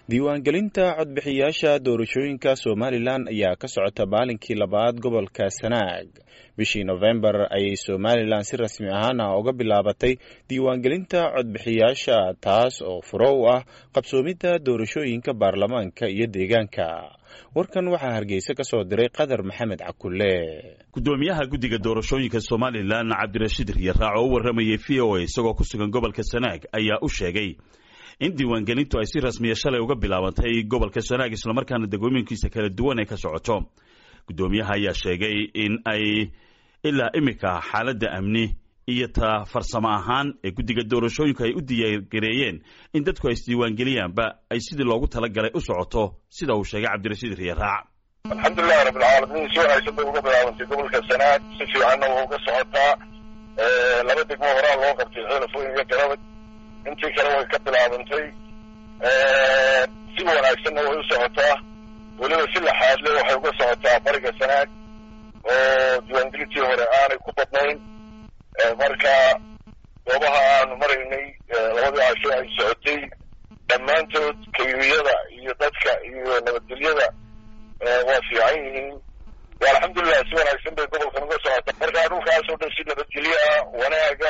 diiwaangelinta codbixiyaasha doorashooyinka somalilan ayaa ka socota maalinkii labaad gobolka sanaag bishii nofembar ayay somalilan si rasmi ahaana uga bilaabatay diiwaangelinta codbixiyaasha taas oo furo u ah qabsoomidda doorashooyinka baarlamaanka iyo deegaanka warkan waxaa hargeysa ka soo diray qadar maxamed cakulle gudoomiyaha guddiga doorashooyinka somalilan cabdirashiid riyaraac oo u warramayay v o a isagoo ku sugan gobolka sanaag ayaa u sheegay in diiwaangelintu ay si rasmiya shalay uga bilaabantay gobolka sanaag islamarkaana degooyinkiisa kala duwan ay ka socoto guddoomiyaha ayaa sheegay in ay ilaa iminka xaaladda amni iyo ta farsamo ahaan ee guddiga doorashooyinku ay u diyaargareeyeen in dadku ay isdiiwaangeliyaanba ay sidii loogu talagalay u socoto sida uu sheegay cabdirashiid riyaraac alxamdulilahi rabbilcaalamiin si wanaagsan bay uga bilaabantay gobolka sanaag si fiicanna waa uga socotaa laba degmo horaa loo qabtay xeelafooyin iyo garabad intii kale way ka bilaabantay si wanaagsanna way u socotaa weliba si laxaadle waxay uga socotaa bariga sanaag oo diiwaangelintii hore aanay ku badnayn marka goobaha aanu maraynay labadii casho ay socotay dhammaantood kayuyada iyo dadka iyo nabadgelyada waa fiican yihiin alxamdulilah si wanaagsan bay gobolkan uga socotaa marka dhulkaas oo dhan si nabadgelyo ah wanaaga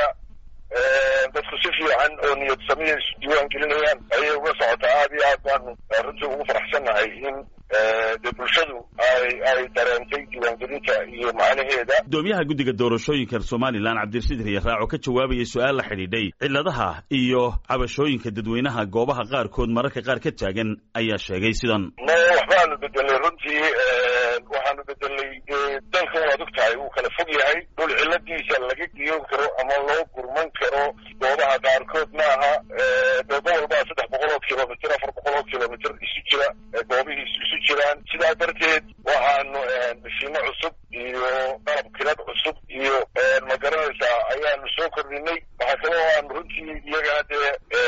dadku si fiican oo niyad samiya isu diiwaan gelinayaan ayay uga socotaa aad iyo aad baanu runtii ugu faraxsannahay in dee bulshadu ay ay dareentay diiwaangelinta iyo macnaheeda gudoomiyaha guddiga doorashooyinka somalilan cabdirashiid riyaraac oo ka jawaabayay su-aal la xidhiidhay cilladaha iyo cabashooyinka dadweynaha goobaha qaarkood mararka qaar ka taagan ayaa sheegay sidan no waxbaanu bedelay runtii waxaanu bedelay dalkan waad og tahay uu kala fog yahay dhul cilladiisa laga giyoon karo ama loo gurman karo goobaha qaarkood maaha dee gobol baa saddex boqol oo kilomitr afar boqol oo kilomitr isu jira goobihiisu isu jiraan sidaa darteed waxaanu mashiino cusub iyo qalab kilad cusub iyo ma garanaysaa ayaanu soo kordhinay waxaa kaloo aanu runtii iyagana dee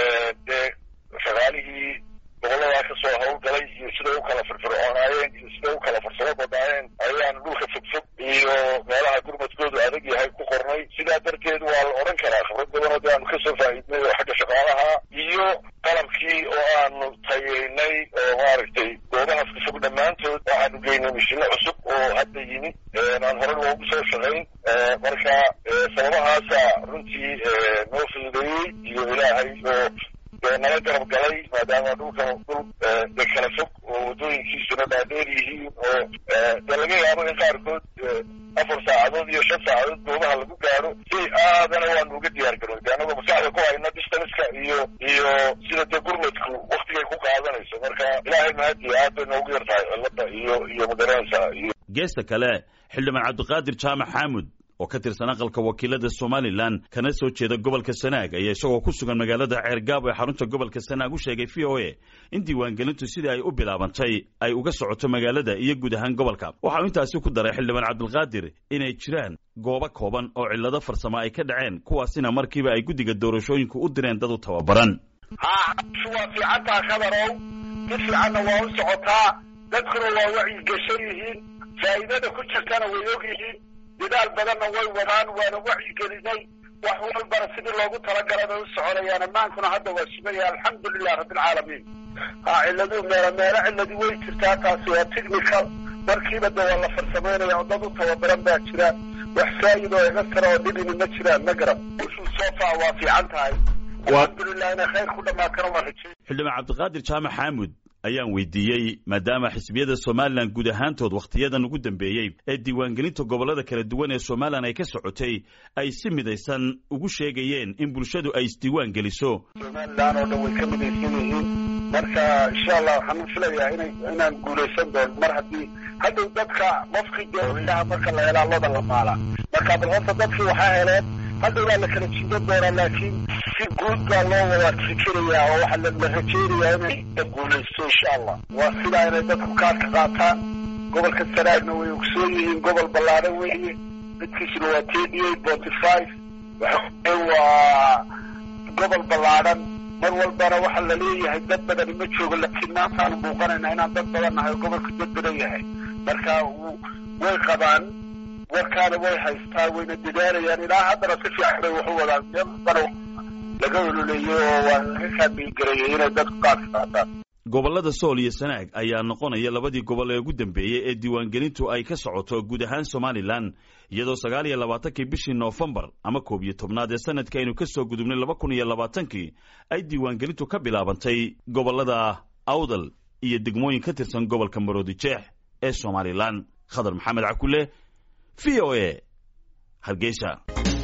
dee shaqaalihii gobolladaa kasoo hawlgalay iyo siday u kala firfircoonaayeen iyo siday u kala farsamo badnaayeen ayaanu dhulka fogfog iyo meelaha gurmadkoodu adag yahay ku qornay sidaa darteed waa la odhan karaa khibrad badanoo de aanu kasoo faa'iidnay oo xagga shaqaalaha iyo qalabkii oo aanu tayeynay oo maaragtay goobahaas ka fog dhammaantood waxaanu geynay mashiino cusub oo hadda yimi aan hore loogu soo shaqayn marka sababahaasa runtii noo fududeeyey iyo ilaahay oo dee nala garab galay maadaama dhulkan dhul de kala fog oo waddooyinkiisuna dhaadheer yihiin oo dee laga yaabo in qaarkood afar saacadood iyo shan saacadood goobaha lagu gaadho si aadana waanu uga diyaar garoy de anagoo maskaxda ku hayno distanska iyo iyo sida dee gurmadku waktigay ku qaadanayso marka ilaahay mahadiya aad bay noogu yar tahay cilada iyo iyo magaranaysa iyo geesta kale xildhibaan cabdiqaadir jaamac xaamud oo ka tirsan aqalka wakiilada somalilan kana soo jeeda gobolka sanaag ayaa isagoo ku sugan magaalada ceergaabo ee xarunta gobolka sanaag u sheegay v o a in diiwaangelintu sidii ay u bilaabantay ay uga socoto magaalada iyo guud ahaan gobolka waxa uu intaasi ku daray xildhibaan cabdilqaadir inay jiraan goobo kooban oo cillado farsamo ay ka dhaceen kuwaasina markiiba ay guddiga doorashooyinku u direen dad u tababaran ha waa fiicantaa khadarow si fiicanna waa u socotaa dadkuna waa wacyigashan yihiin faa'iidada ku jirtana way og yihiin dadaal badanna way wadaan waana wacyigelinay wax walbana sidii loogu talagalay bay u soconayaan ammaankuna hadda waa sugaya alxamdulilah rabbilcaalamiin ha cilladuu meelo meelo cilladii way jirtaa taasi waa technical markiiba de waa la farsamaynaya oo dad u tababaran baa jira wax faa'id oo iga tara oo dhibini ma jiraan ma garan ushuu sofa waa fiican tahay alxamdulilah inay khayr ku dhamaatana waa rajay xildhibaan cabdiqaadir jaamac xaamud ayaan weydiiyey maadaama xisbiyada somalilan guud ahaantood wakhtiyadan ugu dambeeyey ee diiwaangelinta gobollada kala duwan ee somalilan ay ka socotay ay si midaysan ugu sheegayeen in bulshadu ay isdiiwaan geliso somalilan oo dhan way ka midaysan yihiin marka insha allah waxaan filayaa ina inaan guulaysan doono mar haddii hadhow dadka qofkii dee ilaha marka la helaa loda la maala marka bal horta dadkii waxaa heleen hadhow baa la kala jiidan doonaa laakiin si guud baa loo wada fikirayaa oo waxaa la rajeynayaa inay la guulaysto insha allah waa sidaa inay dadku kaarka qaataan gobolka sanaagna way ogsoon yihiin gobol ballaadhan weeye midkiisuna waa thirty eight forty five waxa waa gobol ballaadhan mar walbana waxaa la leeyahay dad badani ma joogo laakiin maantaanu muuqanayna inaan dad badan nahay oo gobolka dad badan yahay marka way qabaan warkaana way haystaa wayna dadaalayaan ilaa haddana si fiican bay wax u wadaan meel walbana laga ololeeyey oo waa laga kaamilgareeyey inay dadku qaadka qaataan gobollada sool iyo sanaag ayaa noqonaya labadii gobol ee ugu dambeeyey ee diiwaangelintu ay ka socoto guud ahaan somalilan iyadoo sagaal iyo labaatankii bishii noofembar ama koob iyo tobnaad ee sanadka aynu ka soo gudubnay laba kun iyo labaatankii ay diiwaangelintu ka bilaabantay gobollada awdal iyo degmooyin ka tirsan gobolka maroodi jeex ee somalilan khadar maxamed cakule v o a hargeysa